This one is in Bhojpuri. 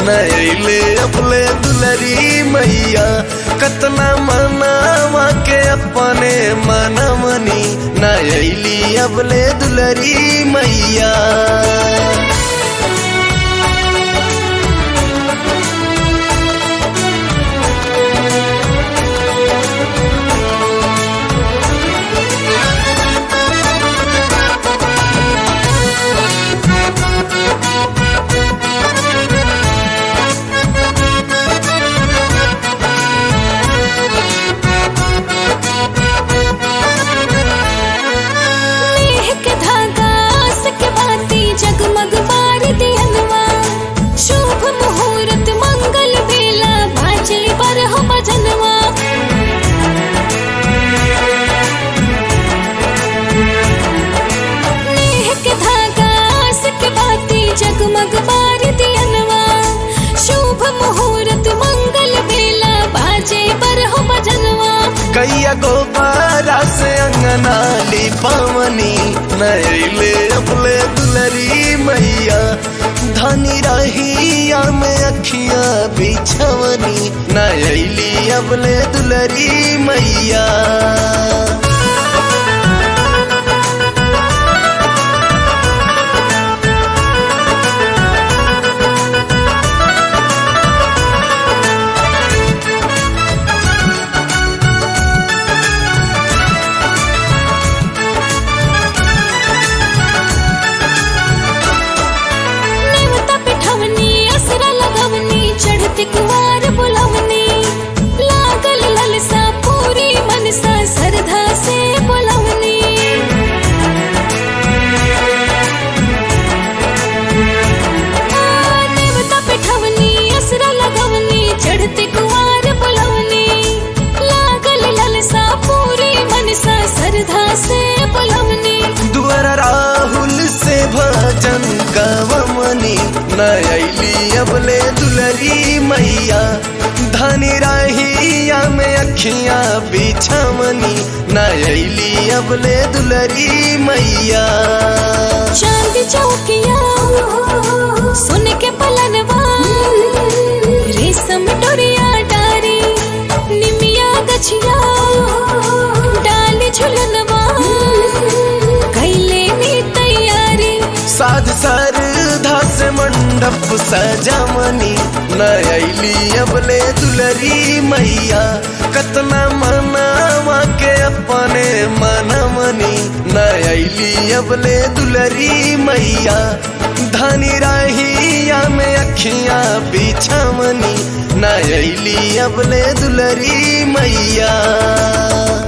नैले अपले दुलरी मैया कतना मनावा के अपने मनमनी नैली अपले दुलरी मैया नेह के धागा आस के बाती जगमग बार दियनवा शुभ मुहूर्त मंगल बेला भाजे पर हो भजनवा नेह के धागा आस के बाती जगमग बार दियनवा शुभ मुहूर्त मंगल बेला बाजे पर हो भजनवा कैया गोबारा से अंगना ली पावनी नैले अपले दुलरी मैया धनी रहिया में अखियां बिछवनी नैली अपले दुलरी मैया नेवता पिठवनी असरा लगवनी चढ़ती कुवार बुलवनी लागल ललसा पूरी मनसा श्रद्धा से बुलवनी आ, नेवता पिठवनी असरा लगवनी चढ़ती कुवार बुलवनी लागल ललसा पूरी मनसा श्रद्धा से बुलवनी दुअर राहुल से भजन गवमनी नैली अबले दुलरी मैया धनी रहिया में अखियां बिछमनी नैली अबले दुलरी मैया चांद चौकिया सुन के पलनवा रेशम डोरिया डारी निमिया गछिया डाल झुलनवा कैले नी तैयारी साध सरधा से मंडप सजमनी नैली अबले दुलरी मैया कतना मनावा के अपने मनमनी नैली अबले दुलरी मैया धनी रहिया में अखियां बिछमनी नैली अबले दुलरी मैया